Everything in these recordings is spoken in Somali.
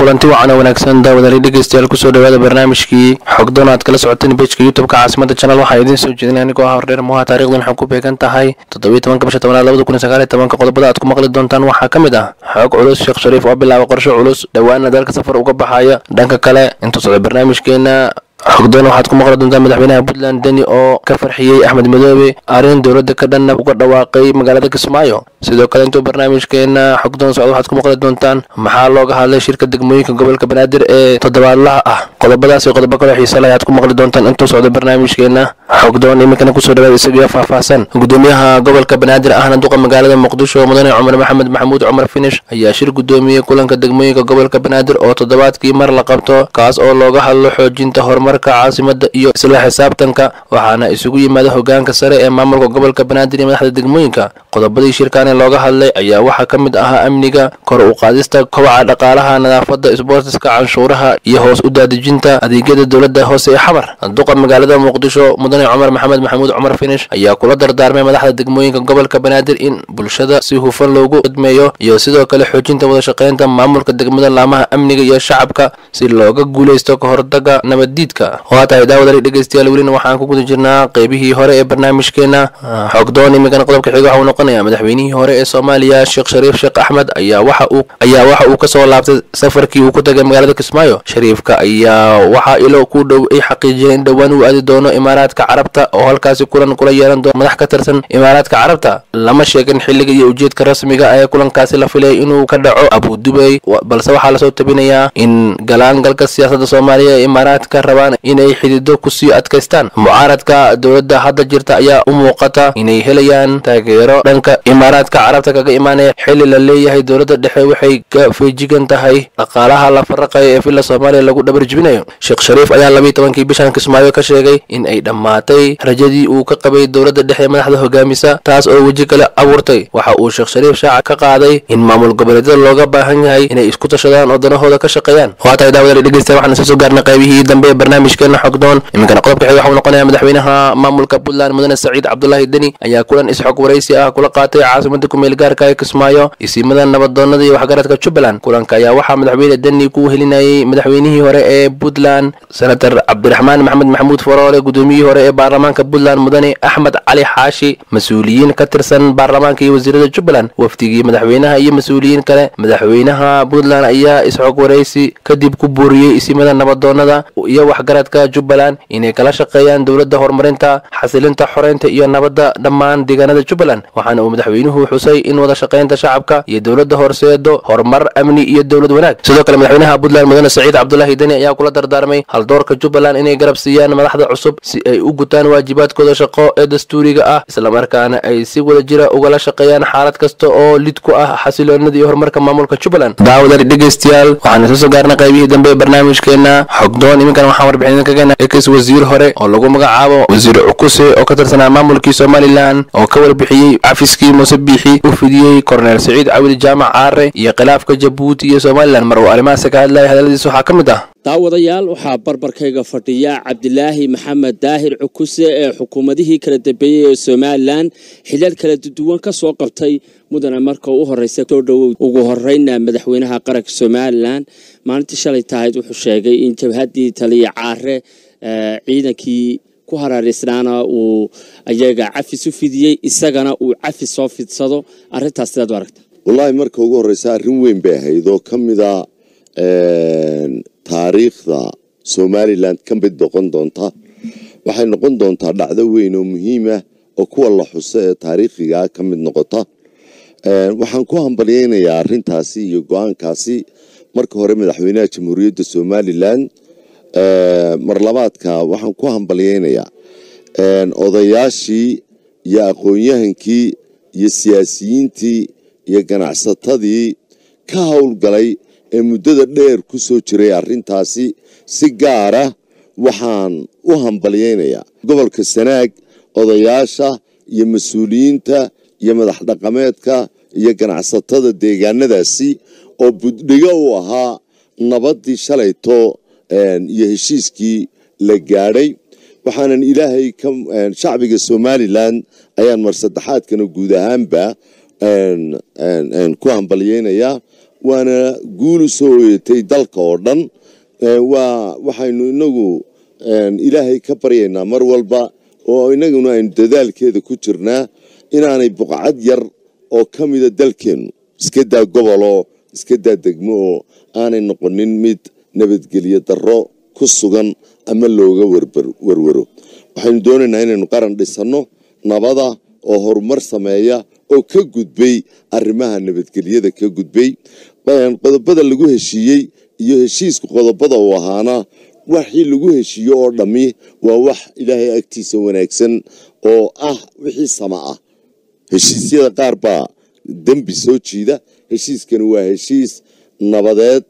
kulanti wacan oo wanaagsan daawadali dhegeystayaal kusoo dhawaada barnaamijkii xogdoon aad kala socoteen bejka youtubeka caasimada janal waxaa idiin soo jeedinay anigoo ah hordheer muha taarikhdan waxay ku beegan tahay toddobiyi tobanka bisha tobanaad labada kun iyo sagaal iyo tobanka qodobada aad ku maqli doontaan waxaa ka mid ah xoog culus sheekh shariif oo bilaaba qorshe culus dhowaana dalka safar uga baxaya dhanka kale intuu socda barnaamijkeena xogdoon waxaad ku maqli doontaan madaxweynaha puntland deni oo ka farxiyey axmed madoobe arrin dowladda ka dhanna uga dhawaaqay magaalada kismaayo sidoo kale intuu barnaamijkeena xogdoon socda waxaad ku maqli doontaan maxaa looga hadlay shirka degmooyinka gobolka banaadir ee toddobaadlaha ah qodobadaas iyo qodobo kaloo xiise leh ayaad ku maqli doontaan intuu socda barnaamijkeena xogdoon iminkana kusoo dhawaada isagiyo faahfaahsan gudoomiyaha gobolka banaadir ahna duqa magaalada muqdisho mudane cumar maxamed maxamuud cumar finish ayaa shir gudoomiyey kulanka degmooyinka gobolka banaadir oo toddobaadkii mar la qabto kaas oo looga hadlo xoojinta horumarka caasimada iyo isla xisaabtanka waxaana isugu yimaada hogaanka sare ee maamulka gobolka banaadir iyo madaxda degmooyinka qodobadii shirkaani looga hadlay ayaa waxaa ka mid ahaa amniga kor u qaadista kobaca dhaqaalaha nadaafada isboortiska canshuuraha iyo hoos u daadejinta adeegyada dowladda hoose ee xamar duqa magaalada muqdisho mudane cumar maxamed maxamuud cumar finish ayaa kula dardaarmay madaxda degmooyinka gobolka banaadir in bulshada si hufan loogu khidmeeyo iyo sidoo kale xoojinta wadashaqeynta maamulka degmada laamaha amniga iyo shacabka si looga guuleysto ka hortaga nabaddiidka waa tahay daawadali dhegeystayaal welina waxaan ku guda jirnaa qeybihii hore ee barnaamijkeena xogdoon iminkana qodobka xiga waxa uu noqonayaa madaxweynihii hore ee soomaaliya sheekh shariif sheekh axmed ayaa waxa uu ayaa waxa uu kasoo laabtay safarkii uu ku tagay magaalada kismaayo shariifka ayaa waxaa ilo ku dhow ay xaqiijiyeen in dhowaan uu aadi doono imaaraadka carabta oo halkaasi kulan kula yeelan doono madax ka tirsan imaaraadka carabta lama sheegin xilliga iyo ujeedka rasmiga ee kulankaasi la filay inuu ka dhaco abudubey balse waxaa lasoo tabinayaa in galaangalka siyaasadda soomaaliya ee imaaraadka rabaan inay xidido kusii adkaystaan mucaaradka dowladda hadda jirta ayaa u muuqata inay helayaan taageero dhanka imaaraadka carabta kaga imaanaya xilli la leeyahay dowladda dhexe waxay ka feejigan tahay dhaqaalaha la faraqayo ee villa soomaaliya lagu dhabar jibinayo sheekh shariif ayaa labiyi tobankii bishan kismaayo ka sheegay in ay dhammaatay rajadii uu ka qabay dowladda dhexe madaxda hogaamisa taas oo weji kale abuurtay waxa uu sheekh shariif shaaca ka qaaday in maamul goboleedyada looga baahan yahay inay isku tashadaan oo danahooda ka shaqeeyaan waa tahay daawadali dhegeysta waxaan isa soo gaarnay qaybihii dambe ee barnaamijkeena xogdoon iminkana qodobka xiga waxa uu noqonayaa madaxweynaha maamulka puntland mudane saciid cabdulaahi deni ayaa kulan isxog waraysi ah kula qaatay caasimada kumeel gaarka ee kismaayo isiimada nabadoonada iyo waxgaradka jubbaland kulanka ayaa waxaa madaxweyne deni ku helinayay madaxweynihii hore ee puntland senator cabdiraxmaan maxamed maxamuud faroole gudoomiyihii hore ee baarlamaanka puntland mudane axmed cali xaashi mas-uuliyiin ka tirsan baarlamaanka iyo wasiirada jubbaland wafdigii madaxweynaha iyo mas-uuliyiin kale madaxweynaha puntland ayaa isxog waraysi kadib ku buuriyey isimada nabadoonada iyo waxgaradka jubbaland inay kala shaqeeyaan dowladda horumarinta xasilinta xoreynta iyo nabadda dhammaan deegaanada jubbaland waxaana uu madaxweynuhu xusay in wada shaqeynta shacabka iyo dowladda horseedo horumar amni iyo dowlad wanaag sidoo kale madaxweynaha puntland mudane saciid cabdulaahi deni ayaa kula dardaarmay haldoorka jubbaland inay garab siiyaan madaxda cusub si ay u gutaan waajibaadkooda shaqo ee dastuuriga ah islamarkaana ay si wada jira ugala shaqeeyaan xaalad kasta oo lid ku ah xasiloonida iyo horumarka maamulka jubbaland daawadari dhegeystayaal waxaan isla soo gaarnay qaybihii dambe ee barnaamijkeena xogdoon iminkan waxaan warbixin ka geenay ex wasiir hore oo lagu magacaabo wasiir cukuse oo ka tirsanaa maamulkii somalilan oo ka warbixiyey cafiskii muuse biixi u fidiyey korneel saciid cawil jaamac caare iyo khilaafka jabuuti iyo somalilan mar uu arrimahaasi ka hadlayay hadaladiis waxaa ka mid ah daawadayaal waxaa barbarkayga fadhiya cabdilaahi maxamed daahir cukuse ee xukuumadihii kala dambeeyey ee somalilan xilal kala duwan ka soo qabtay mudane marka u horeysa soo dhowow ugu horeyna madaxweynaha qaranka somalilan maalintii shalay tahayd wuxuu sheegay in jabhaddii taliya caare ciidankii ku haraaraysnaana uu ayaga cafis u fidiyey isagana uu cafis soo fidsado arintaas sidaad u aragta wallaahi marka ugu horeysa arrin weyn bay ahayd oo ka mida taariikhda somalilan ka mid noqon doonta waxay noqon doontaa dhacdo weyn oo muhiimah oo kuwa la xuso ee taariikhigaa ka mid noqota waxaan ku hambalyeynayaa arintaasi iyo go-aankaasi marka hore madaxweynaha jamhuuriyadda somalilan marlabaadka waxaan ku hambalyeynayaa odayaashii iyo aqoon-yahankii iyo siyaasiyiintii iyo ganacsatadii ka howlgalay ee muddada dheer ku soo jiray arrintaasi si gaara waxaan u hambalyeynayaa gobolka sanaag odayaasha iyo mas-uuliyiinta iyo madax dhaqameedka iyo ganacsatada deegaanadaasi oo buddhigo u ahaa nabaddii shalayto iyo heshiiskii la gaadhay waxaanan ilaahay ka shacbiga somalilan ayaan mar saddexaadkana guud ahaanba ku hambalyeynayaa waana guul u soo hoyatay dalka oo dhan waa waxaynu inagu ilaahay ka baryaynaa mar walba oo inaguna aynu dadaalkeeda ku jirnaa inaanay buqcad yar oo ka mida dalkeennu iska daa goboloo iska daa degmo oo aanay noqonin mid nabadgelyo darro ku sugan ama looga warwaro waxaynu doonaynaa inaynu qaran dhisanno nabada oo horumar sameeya oo ka gudbay arrimaha nabadgelyada ka gudbay qodobada lagu heshiiyey iyo heshiisku qodobada uu ahaana waxii lagu heshiiyo oo dhammi waa wax ilaahay agtiisa wanaagsan oo ah wixii sama ah heshiisyada qaar baa dembi soo jiida heshiiskani waa heshiis nabadeed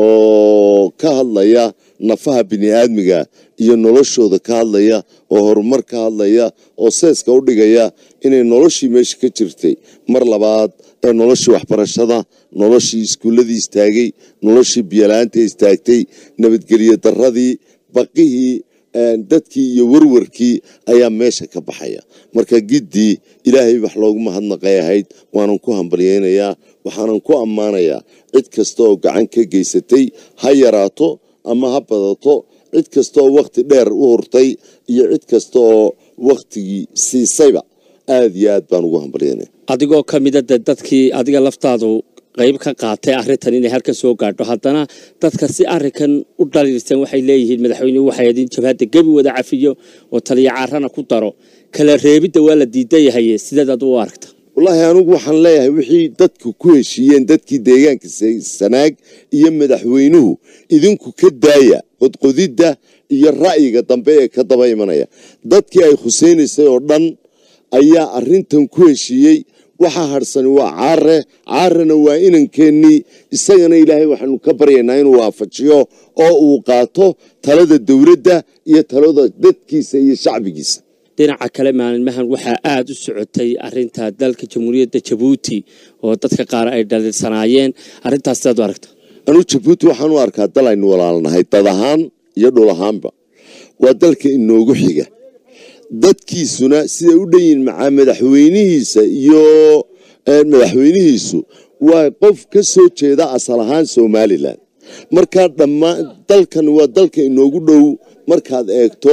oo ka hadlaya nafaha bini-aadmiga iyo noloshooda ka hadlaya oo horumar ka hadlaya oo seeska u dhigaya inay noloshii meesha ka jirtay mar labaad ee noloshii waxbarashada noloshii iskuulladii istaagay noloshii biyala-aanta istaagtay nabadgelyo daradii baqihii dadkii iyo warwarkii ayaa meesha ka baxaya marka giddii ilaahay wax loogu mahadnaqay ahayd waanan ku hambalyaynayaa waxaanan ku ammaanayaa cid kasta oo gacan ka geysatay ha yaraato ama ha badato cid kasta oo wakhti dheer u hurtay iyo cid kasta oo wakhtigii siisayba aada iyo aad baan ugu hambalyaynaya adigoo ka mida de dadkii adiga laftaadu qayb ka qaatay arrintan inay halkan soo gaadho haddana dadka si arrinkan u dhaliirsan waxay leeyihiin madaxweynuhu waxay idin jabhadda gebi wada cafiyo oo taliya caarana ku daro kala reebidda waa la diidan yahaye sideed ad u aragta wallaahi anigu waxaan leeyahay wixii dadku ku heshiiyeen dadkii deegaanka sanaag iyo madaxweynuhu idinku ka daaya qodqodidda iyo ra'yiga dambe ee ka daba imanaya dadkii ay khuseynaysay oo dhan ayaa arrintan ku heshiiyey waxaa hadhsani waa caare caarena waa inankeenii isagana ilaahay waxaanu ka baryaynaa inuu waafajiyo oo uu qaato talada dowladda iyo talada dadkiisa iyo shacbigiisa dhinaca kale maalmahan waxaa aada u socotay arinta dalka jamhuuriyadda jabuuti oo dadka qaar ay dhaliilsanaayeen arrintaas sidaad u aragta anuu jabuuti waxaan u arkaa dal aynu walaalnahay dad ahaan iyo dhul ahaanba waa dalka inoogu xiga dadkiisuna siday u dhan yihin macaa madaxweynihiisa iyo madaxweynihiisu waa qof ka soo jeeda asal ahaan somalilan markaa dhammaan dalkan waa dalka inoogu dhow markaad eegto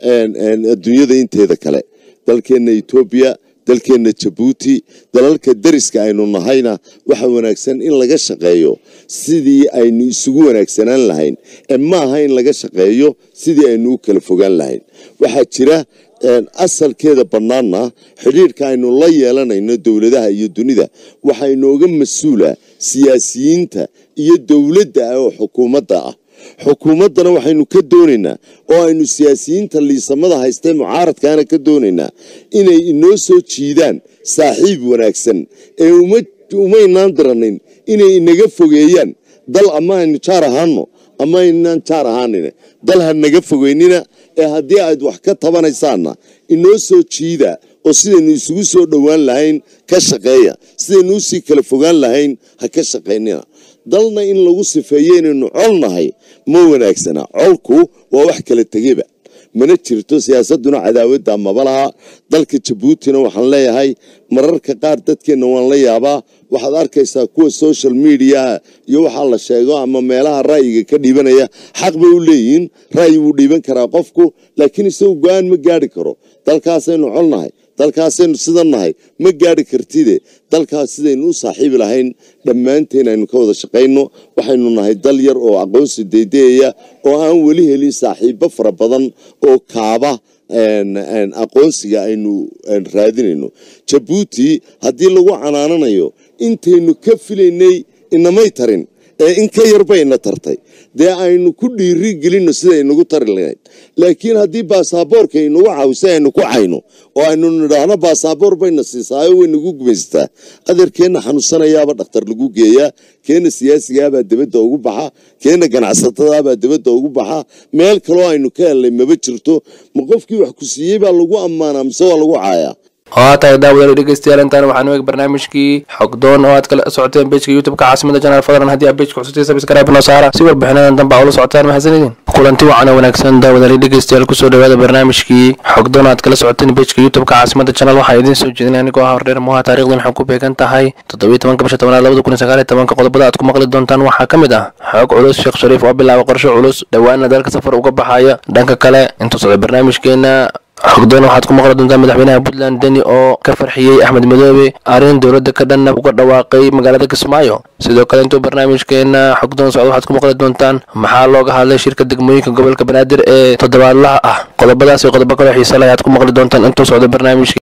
adduunyada inteeda kale dalkeenna etoobiya dalkeenna jabuuti dalalka dariska aynu nahayna waxa wanaagsan in laga shaqeeyo sidii aynu isugu wanaagsanaan lahayn ee ma aha in laga shaqeeyo sidii aynu u kala fogaan lahayn waxaa jira asalkeeda bannaanna xidhiirhka aynu la yeelanayno dowladaha iyo dunida waxaa inooga mas-uula siyaasiyiinta iyo dowladda ah oo xukuumadda ah xukuumaddana waxaynu ka doonaynaa oo aynu siyaasiyiinta liisamada haystee mucaaradkaana ka doonaynaa inay inoo soo jiidaan saaxiib wanaagsan ee umaynaan diranayn inay inaga fogeeyaan dal ama aynu jaar ahaano ama aynaan jaar ahaanina dal ha naga fogeynina ee haddii aad wax ka tabanaysaanna inoo soo jiida oo sidaynu isugu soo dhowaan lahayn ka shaqeeya sidaynu usii kala fogaan lahayn ha ka shaqaynina dalna in lagu sifeeyo inaynu col nahay ma wanaagsana colku waa wax kala tegeba mana jirto siyaasaduna cadaawadda maba laha dalka jabuutina waxaan leeyahay mararka qaar dadkeenna waan la yaabaa waxaad arkaysaa kuwa social mediaha iyo waxaa la sheego ama meelaha ra'yiga ka dhiibanaya xaq bay u leeyihiin ra'yi wuu dhiiban karaa qofku laakiin isagu go-aan ma gaari karo dalkaasaynu colnahay dalkaasaynu sidan nahay ma gaari kartide dalkaas sidaynu u saaxiibi lahayn dhammaanteen aynu ka wada shaqayno waxaynu nahay dal yar oo aqoonsi daydeeya oo aan weli helin saaxiibo fara badan oo kaaba aqoonsiga aynu raadinayno jabuuti haddii lagu canaananayo intaynu ka filaynay inamay tarin ee in ka yar bay ina tartay dee aynu ku dhiiri gelinno sida inagu tari lahayd laakiin haddii baasaboorka inagu cawisa aynu ku cayno oo aynu nidhaahno baasaboor bayna siisaayo way nagu gumaystaa adeerkeenna xanuunsanayaaba dhakhtar lagu geeyaa keenna siyaasigaabaa dibadda ugu baxa keenna ganacsatadaabaa dibadda ugu baxa meel kaloo aynu ka hellay maba jirto ma qofkii wax ku siiyey baa lagu ammaanaa mise waa lagu caayaa oo tahay daawadaal dhegeystayaal intaan waxaanu eeg barnaamijkii xogdoon oo aad kala socoteen bejka youtube-ka caasimada janaal fadlan haddii aad bejka cusubtay subscribe noo saara si warbixinadan danba ula socotaan mahadsanidin kulanti wacan oo wanaagsan daawadaal dhegeystayaal kusoo dhawaada barnaamijkii xogdoon aad kala socoteen bejka youtube-ka caasimada janaal waxaa idiin soo jeedinay anigoo ah hordheer muha taarikhdan waxay ku beegan tahay toddobiyi tobanka bisha tobnaad labada kun iyo sagaal iyo tobanka qodobada aad ku maqli doontaan waxaa ka mid ah xoog culus sheekh shariif oo bilaaba qorshe culus dhowaana dalka safar uga baxaya dhanka kale intuu socda barnaamijkeena xogdoon waxaad ku maqli doontaan madaxweynaha puntland deni oo ka farxiyey axmed madoobe arrin dowladda ka dhanna uga dhawaaqay magaalada kismaayo sidoo kale intuu barnaamijkeena xogdoon socda waxaad ku maqli doontaan maxaa looga hadlay shirka degmooyinka gobolka banaadir ee toddobaadlaha ah qodobadaas iyo qodobo kaloo xiisa leh ayaad ku maqli doontaan intuu socda barnaamijka